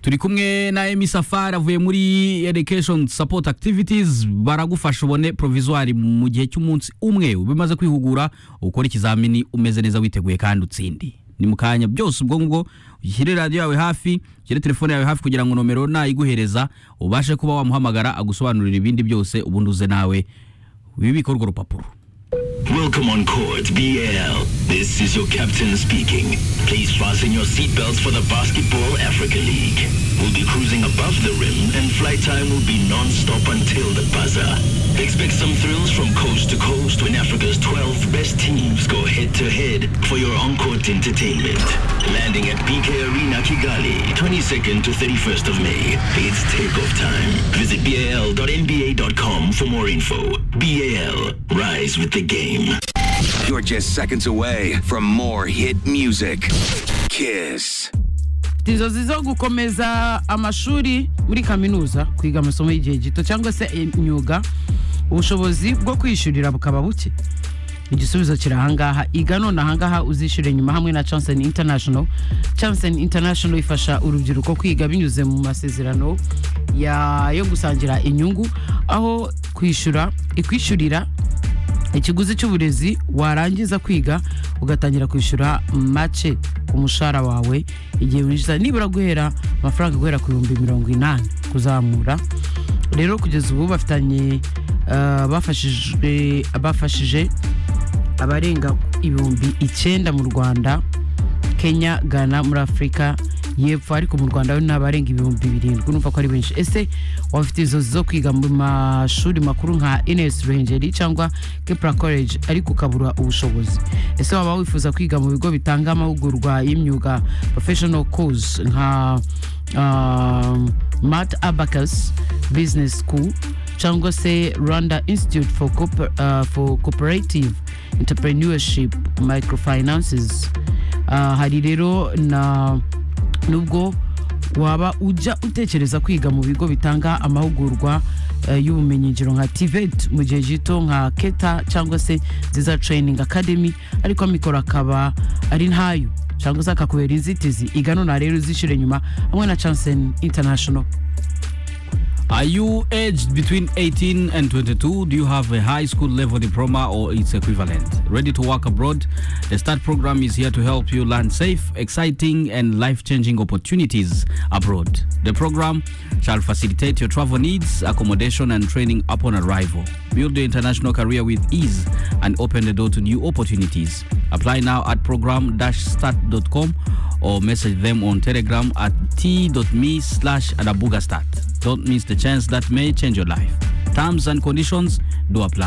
turi kumwe na emi safari avuye muri education support activities baragufasha ubone provisoire mu gihe cy'umunsi umwe ubimaze kwihugura ukora ikizamini umeze neza witeguye kandi utsindi ni mu kanya byose ubwo ngubwo ushyire radiyo yawe hafi ushyire telefone yawe hafi kugira ngo nomero nayiguhereza ubashe kuba wamuhamagara agusobanurira ibindi byose ubundi uze nawe wibike urwo rupapuro Welcome on Court BL. This is your captain speaking. Please fasten your seatbelts for the Basketball Africa League. We'll be cruising above the rim and flight time will be non-stop until the buzzer. Expect some thrills from coast to coast when Africa's 12 best teams go head-to-head for your on-court entertainment. Landing at BK Arena Kigali, 22nd to 31st of May. It's takeoff time. Visit bal.nba.com for more info. BAL, rise with the game. You're just seconds away from more hit music. Kiss. inzozi zo gukomeza amashuri muri kaminuza kwiga amasomo y'igihe gito cyangwa se imyuga ubushobozi bwo kwishyurira bukaba buke igisubizo kiri ahangaha iga none ahangaha uzishyure nyuma hamwe na chancen international chancen international ifasha urubyiruko kwiga binyuze mu masezerano ya- yo gusangira inyungu aho kwishyura ikwishyurira ikiguzi cy'uburezi warangiza kwiga ugatangira kwishyura make ku mushahara wawe igihe winjiza nibura guhera amafaranga guhera ku bihumbi mirongo inani kuzamura rero kugeza ubu bafitanye eh, bafashijwe- bafashije abarenga ibihumbi icyenda mu rwanda kenya ghana muri afurika yepfo ariko mu rwanda we ni abarenga ibihumbi birindwi numva ko ari benshi ese waba ufite inzozi zo kwiga mu mashuri makuru nka ines ruhengeri cyangwa kepra college ariko ukabura ubushobozi ese waba wifuza kwiga mu bigo bitanga amahugurwa y'imyuga professional course nka um, mat abacus business school cyangwa se rwanda institute for, Cooper, uh, for cooperative entrepreneurship microfinances Ah, hari rero na nubwo waba ujya utekereza kwiga mu bigo bitanga amahugurwa eh, y'ubumenyingiro nka tivet mu gihe gito nka keta cyangwa se nziza training academy ariko amikoro akaba ari ntayo cyangwa se akakubera inzitizi iganona rero uzishyure nyuma hamwe na chancen international Are you aged between 18 and 22? Do you have a high school level diploma or its equivalent? Ready to work abroad? The START program is here to help you land safe, exciting, and life changing opportunities abroad. The program shall facilitate your travel needs, accommodation, and training upon arrival. Build your international career with ease and open the door to new opportunities. Apply now at program start.com or message them on Telegram at t.me slash adabugastart. Don't miss the chance that may change your life. Terms and conditions do apply.